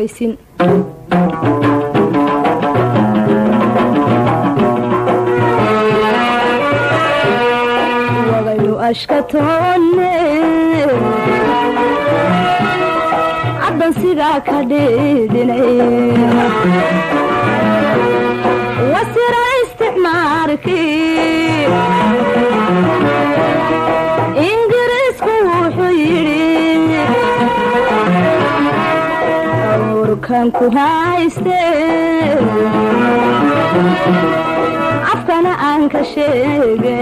ogeysin wagaynu ashkatoonne caddan sidaa ka dhiidhinay wasira isticmaarkii ingiriisku wuxuu yidhi awrkan ku hayste afkana aan ka sheege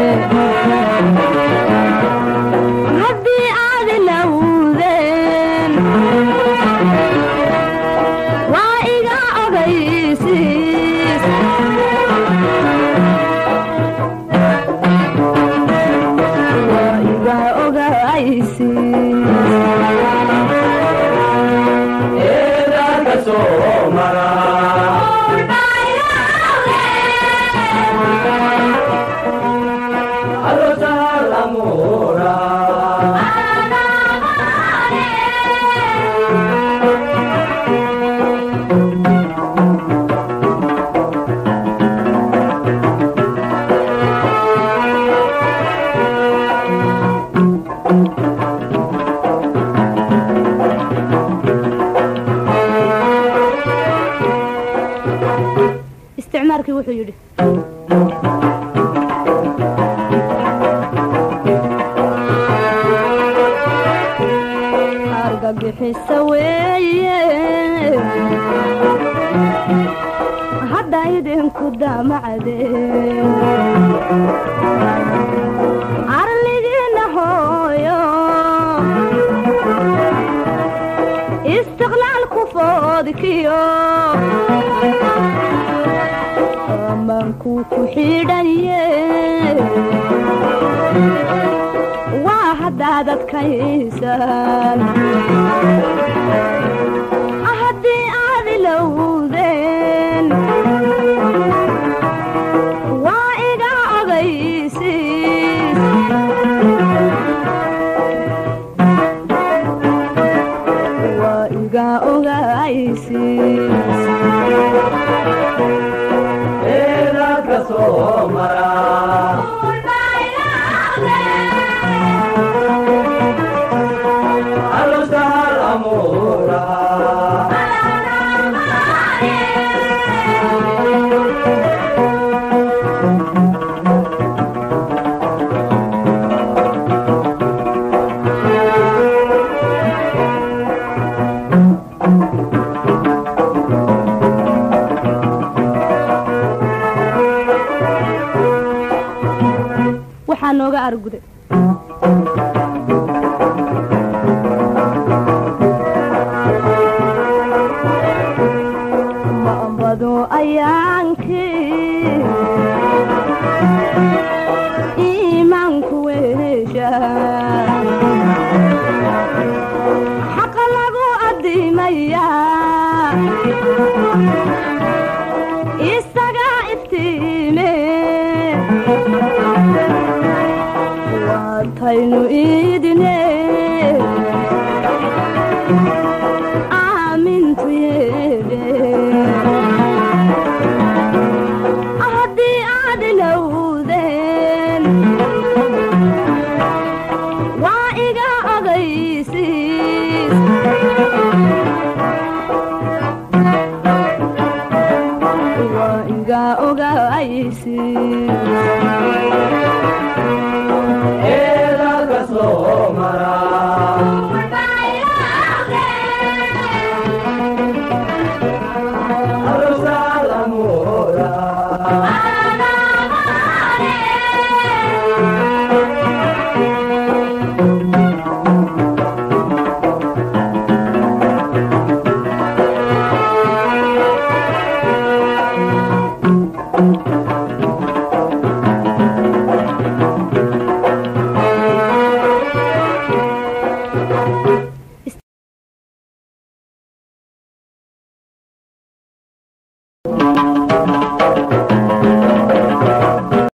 haddii aad ilowdeen waa iga ogaysiis waa iga ogaysiis eedaanka soo mara alosahal amuura isticmaarkii wuxuu yidhi argagixisa weeye hadda idinku damacdeen arligiina hooyo istiqlaalku foodkiyo amaanku ku xidhaye waa haddaad adkaysaan haddii aad ilowdeen waa iga ogaysiis waa iga ogaysiis eedaanka soo mara alosahal amuura waxaa nooga arguday maambado ayaankii iimaanku weesha xaqa lagu addimayaa isaga iftiime waataynu iidine aamintu yeedhe haddii aad ilowdeen waa iga ogaysiis waa iga ogaysiis eedaanka soo mara alosahal amuura Thank